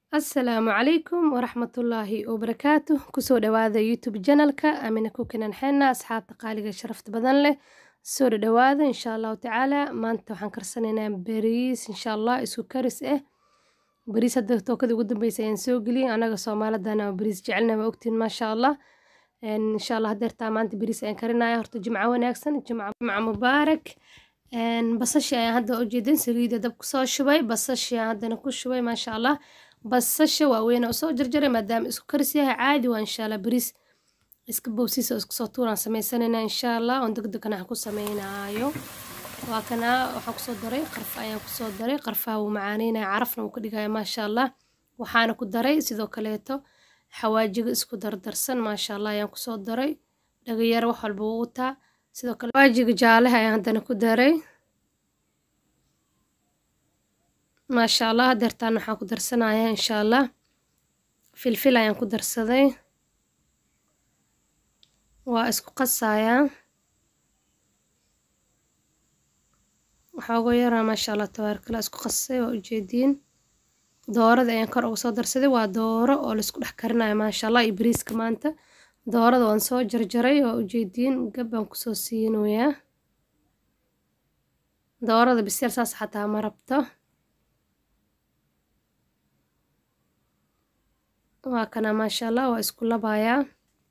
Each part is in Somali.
Asalaamu calaykum waraxmatullaahi wabarakaatuh kusoo dhawaada youtube janalka amina kukinan xena asxaabta qaaliga sharafta badan leh soo dhawaada insha allahu tacaala maanta waxaan karsanaynaa bariis insha allah isku karis ah bariis hadda tookadii ugu dambeysay ayaan soo geliyay anaga soomaalidana bariis jecelna waa ogtiin maasha allah insha allah hadeertaa maanta bariis ayaan karinaya horta jimco wanaagsan jimco mubaarak basashi ayaan hadda ujeedin saliida dab kusoo shubay basashi ayaan haddana ku shubay maasha allah basasha waaweyn oo soo jarjaray maadaama isku karis yahay caadi waa insha allah bariis iska bowsiisa oo isku soo tuuraan samaysanayna insha allah oon degdegan waxaan ku sameynaayo waa kana waxaan kusoo daray qarfa ayaan kusoo daray qarfaha wuu macaaneynaya carafna wuu ka dhigaya maasha allah waxaana ku daray sidoo kaleeto xawaajiga isku dardarsan maasha allah ayaan kusoo daray dhagayaro wax walba wuu wataa sidoo kale xawaajiga jaalaha ayaan haddana ku daray maasha allah hadeertaan waxaan ku darsanayaa insha allah filfil ayaan ku darsaday waa isku qasayaa waxooga yaraa maasha allah tabaarkala isku qasay waa ujeediin doorada ayaan kor uga soo darsaday waa dooro oo laisku dhex karinayo maasha allah iyo bariiska maanta doorada waan soo jarjaray waa ujeediin gab baan kusoo siinayaa doorada biseel saas xataa ma rabto waa kana maasha allah waa isku labayaa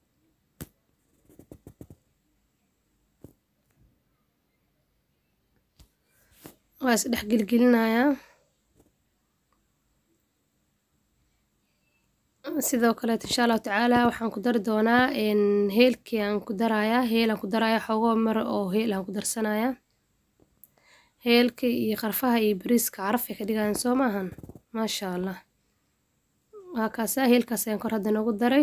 waa isdhex gelgelinayaa sidoo kaleeto insha allahu tacaala waxaan ku dari doonaa heelkii aan ku darayaa heel aan ku darayaa xoogoo maro oo heel aan ku darsanayaa heelka iyo qarfaha iyo bariiska carafay ka dhigayaan soo maahan maasha allah waa kaasa heelkaas ayaan kor hadda noogu daray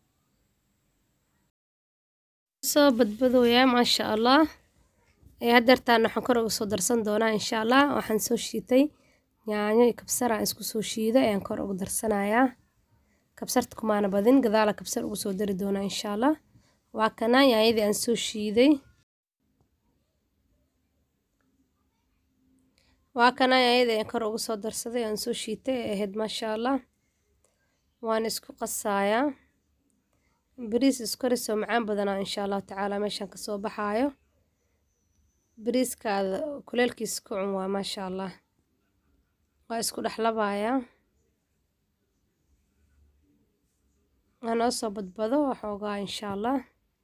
soo badbadooyaa maasha allah hadeertaan waxaan kor uga soo darsan doonaa insha allah waxaan soo shiitay yaanyo iyo kabsar aan isku soo shiiday ayaan kor uga darsanayaa kabsarta kumaana badin gadaala kabsar ugu soo dari doonaa insha allah waa kana yaanyadii aan soo shiiday waa kana yaanyadii aan kor uga soo darsaday aan soo shiitay ee ahayd maasha allah waan isku qasayaa bariis iskarisoo macaan badanaa insha allahu tacaala meeshaan kasoo baxaayo bariiskaada kuleelkiisa ku cun waa maasha allah waa isku dhexlabayaa anoo soo badbado waxoogaa insha allah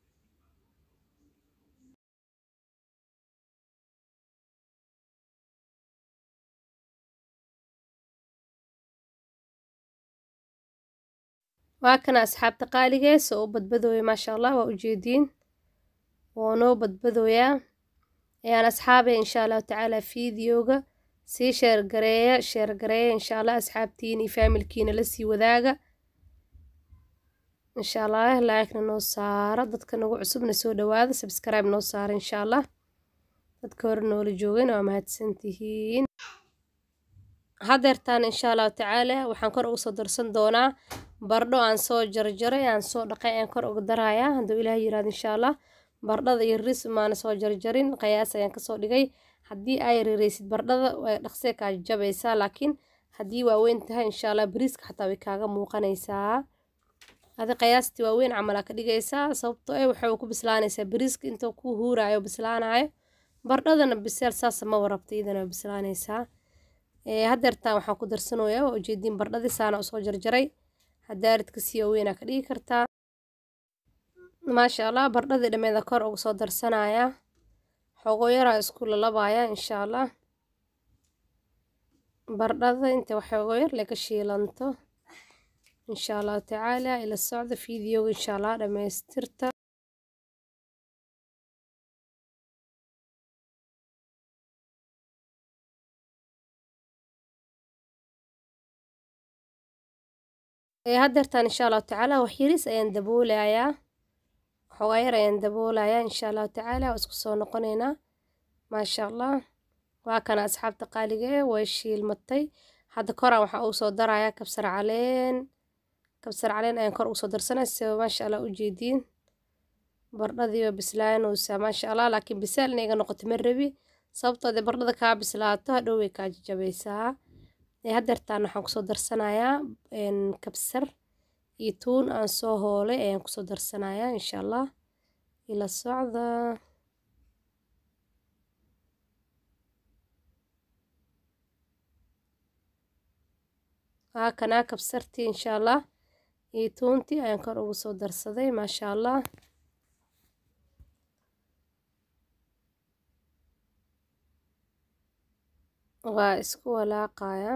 waa kana asxaabta qaaligee soo u badbadooya maasha allah waa ujeediin woo noo badbadooyaa ayaan asxaabay insha allahu tacaala fiidiyooga sii sheergareeya sheergareeya insha allah asxaabtiina iyo faamilkiina lasii wadaaga insha allah laakna noo saara dadka nagu cusubna soo dhawaada sabskribe noo saara insha allah dadka hore noola joogayna waa mahadsantihiin hadeertaan insha allahu tacaala waxaan kor uga soo darsan doonaa bardho aan soo jarjaray aan soo dhaqay aan kor uga darayaa hadduu ilaah yiraahdo insha allah bardhada iyo ris maana soo jarjarin qiyaas ayaan kasoo dhigay haddii ay rireysid bardhada way dhaqsee kaa jabaysaa laakiin haddii waaweyn tahay insha allah bariiska xataa way kaaga muuqanaysaa adi qiyaastii waaweyn camalaa ka dhigaysaa sababtoo eh waxay ku bislaanaysaa bariiska intuu ku huuraayo bislaanayo bardhadana biseel saasa ma warabta iyadana way bislaanaysaa hadeertaan waxaan ku darsanayaa waa ujeediin bardhadii saana usoo jarjaray hadaaridka sii waaweynaa ka dhigi kartaa maasha allah bardhadii dhammeeda kor uga soo darsanayaa xogo yaraa isku lalabayaa insha allah bardhada inta waxoogo yar laga shiilanto insha allahu tacaala ila socda fiidiyooga insha allah dhammaystirta hadeertaan insha allahu tacaala wax yaris ayaan daboolayaa waxoogaa yar ayaan daboolayaa insha allahu tacaala waa isku soo noqonaynaa maasha allah waa kana asxaabta qaaliga ee way shiilmatay hadda koraan waxaa ugu soo darayaa kabsar caleen kabsar caleen ayaan kor ugu soo darsanaya si maasha allah ujeediin bardhadii waa bislaanaysaa maasha allah laakiin bisaal inay iga noqoto ma rabi sababtoo dee bardhada kaa bislaato hadhow way kaa jajabaysaa haddeertaan waxaan kusoo darsanayaa kabsar iyo tuun aan soo hoolay ayaan kusoo darsanayaa insha allah ila socda haa kanaa kabsartii insha allah iyo tuuntii ayaan kor ugu soo darsaday maasha allah waa isku walaaqayaa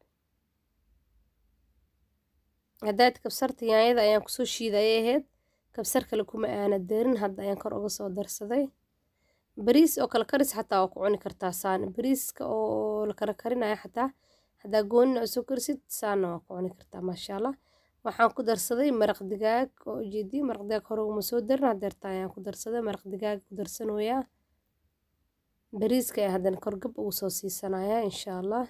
haddaad kabsarta yaanyada ayaan kusoo shiidayay ahayd kabsar kale kuma aana darin hadda ayaan kor uga soo darsaday bariis oo kala karis xataa waa ku cuni kartaa saana bariiska oo la kala karinaya xataa haddaa goonina oo soo karisid saana waa ku cuni kartaa maasha allah waxaan ku darsaday maraq digaag oo ujeedii maraq digaag hore uguma soo darin haddeerta ayaan ku darsaday maraq digaag ku darsanooyaa bariiska ayaan haddana korgab ugu soo siisanayaa insha allah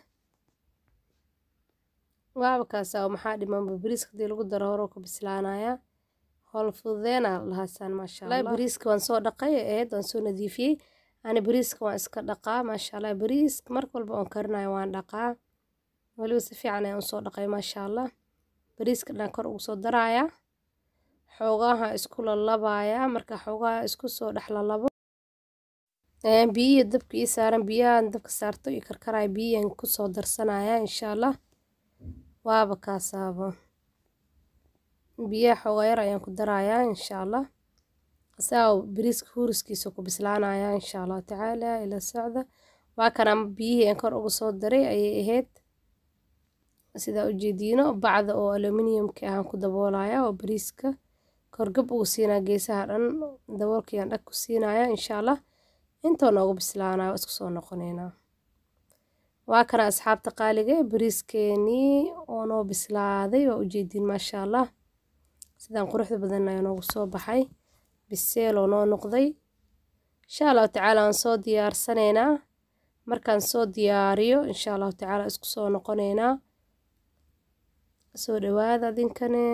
waaba kaasaa maxaa dhimanba bariiska hadii lagu daro hore ku bislaanayaa howl fududeena lahaasaan maasha allah bariiska waan soo dhaqay ahayd waan soo nadiifiyey ani bariiska waan iska dhaqaa maasha allah bariiska marka walba oon karinayo waan dhaqaa weliba si fiican ayaan usoo dhaqay maasha allah bariiska dhan kor ugu soo darayaa xoogaha isku lalabayaa marka xoogaha isku soo dhex lalabo biyihii dabka ii saaran biyahan dabka saarto iyo karkaraya biyihian kusoo darsanaya insha allah waaba kaasaabo biyaha xoogaa yar ayaan ku darayaa insha allah asaga bariiska huuriskiisa ku bislaanaya insha allahu tacaala ila socda waa kana biyihii aan kor uga soo daray ayay ahayd sidaa ujeediino bacda oo aluminiumka ahaan ku daboolaya oo bariiska korgab ugu siinaa geesaha dhan daboolkayaan dhag ku siinaya insha allah intoo noogu bislaanaya waa isku soo noqoneynaa waa kana asxaabta qaaliga ee bariiskeenii oo noo bislaaday waa ujeediin maasha allah sidaan quruxda badan ayaa noogu soo baxay biseel oo noo noqday insha allahu tacaala waan soo diyaarsanaynaa markaan soo diyaariyo insha allahu tacaala isku soo noqoneynaa soo dhawaada adinkane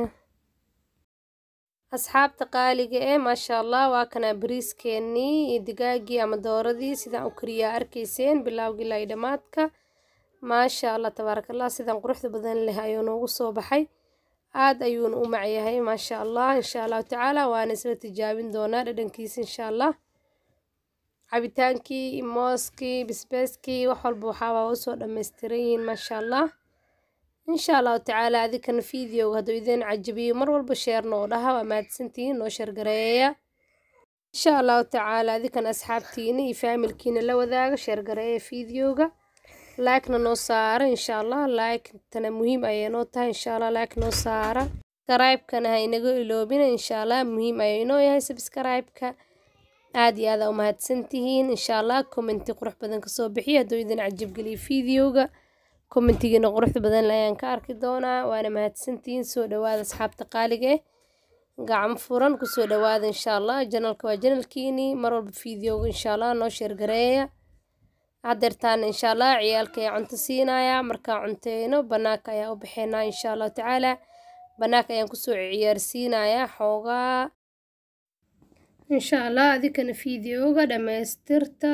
asxaabta qaaliga ee maasha allah waa kana bariiskeenii iyo digaagii ama dooradii sidaan u kariyaa arkayseen bilaawgii ilaa dhammaadka maasha allah tabaaraka allah sidaan quruxda badan leh ayuu noogu soo baxay aad ayuuna u macyahay maasha allah insha allahu tacaala waana isla tijaabin doonaa dhadhankiisa insha allah cabitaankii mooskii bisbeeskii wax walba waxaabaa usoo dhammaystiran yihiin maasha allah insha allahu tacaala adinkana videoga hadduu idin cajabiyo mar walba sheerna oo dhaha waa mahadsantihiin noo sheergareeya insha allahu tacaala adinkana asxaabtiina iyo faamilkiina la wadaaga sheergareeya videoga like-na noo saara insha allah like-tana muhiim ayay noo tahay insha allah like noo saara subscribe-kana ha inaga iloobina insha allah muhiim ayay inoo yahay subscribe-ka aad iyo aad aa u mahadsantihiin insha allah commenti qurux badan kasoo bixiya hadduu idin cajabgeliyo videoga commentigiina quruxda badan ayaan ka arki doonaa waana mahadsantihiin soo dhawaada asxaabta qaaliga eh gacmo furan kusoo dhawaada insha allah janalka waa janalkiinii mar walba videoga insha allah noo sheergareeya haddeertaana insha allah ciyaalka ayaa cunto siinayaa markaa cunteyno banaanka ayaa u baxeynaa insha allahu tacaala banaanka ayaan kusoo ciyaarsiinayaa xoogaa insha allah adinkana videoga dhammaystirta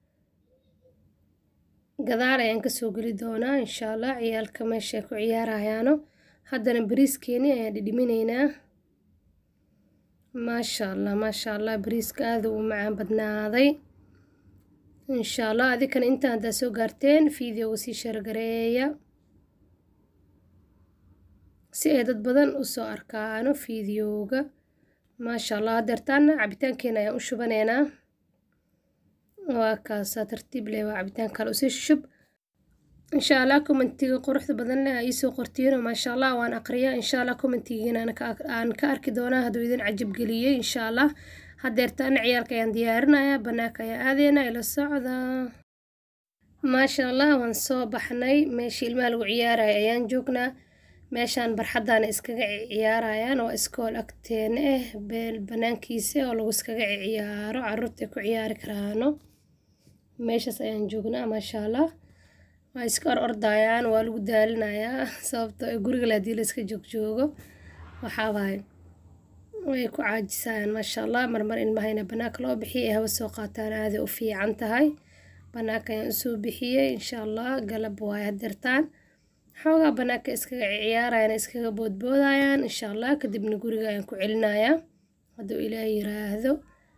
gadaal ayaan kasoo geli doonaa insha allah ciyaalka meeshaay ku ciyaarayaano haddana bariiskeeni ayaan dhidhiminaynaa maasha allah maasha allah bariiska aada u macaan badnaaday insha allah adinkana intaan haddaa soo gaarteen videoga sii sheergareeya si ay dad badan usoo arkaano videoga maasha allah haddeertaana cabitaankeena ayaan u shubaneynaa waa kaasaa tartiib leh waa cabitaan kale usii shub insha allah commentiga quruxda badan leh aa iisoo qortiino maasha allah waan aqriyaa insha allah commentigiina aan ka arki doonaa hadduu idin cajabgeliyey insha allah haddeertaana ciyaalka ayaan diyaarinayaa banaanka ayaa aadeynaa ila socda maasha allah waan soo baxnay meeshii ilmaha lagu ciyaaraya ayaan joognaa meeshaan barxaddaana iskaga ciyaarayaan waa iskool agteena ah beel banaankiisa oo lagu iskaga ciyaaro caruurta ku ciyaari karaano meeshaas ayaan joognaa maasha allah waa iska or ordayaan waa lagu daalinayaa sababtoo ee guriga le hadii la iska joogjoogo waxaawaay way ku caajisayaan maasha allah marmar ilmahayna banaanka loo bixiyay ay hawa soo qaataan aaday u fiican tahay banaanka ayaan usoo bixiyey insha allah galab waaye hadeertaan xoogaa banaanka iskaga ciyaarayaan iskaga boodboodayaan insha allah kadibna guriga ayaan ku celinayaa hadduu ilaah yiraahdo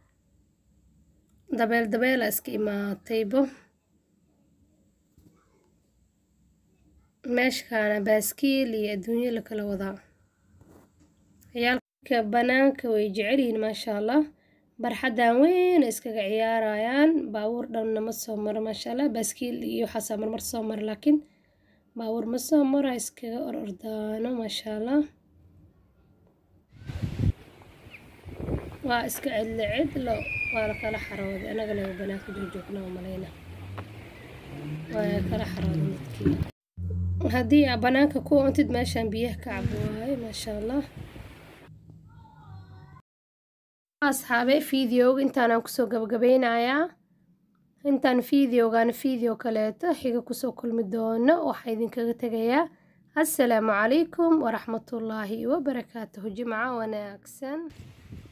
dabeel dabeela iska imaataybo meeshkaana baaskiil iyo adduunyo la kala wadaa ciyaalka banaanka way jecel yihiin maasha allah barxaddan weyn iskaga ciyaarayaan baabuur dhanna ma soo maro maasha allah baaskiil iyo waxaasaa marmar soo mara laakiin baabuur ma soo maro iskaga or ordaano maasha allah waa iska cidlo cidlo waa la kala xarooday anagana waa banaanka joojoognaa malayna waa kala xarooday dadkii haddii aa banaanka ku oontid meeshaan biyaha ka cabo waaye maasha allah asxaabe fideoga intaanaan kusoo gabagabeynayaa intaan fideogan fideo kaleeto xiga kusoo kulmi doono waxaa idinkaga tegayaa assalaamu calaykum waraxmatullaahi wabarakaatuhu jimco wanaagsan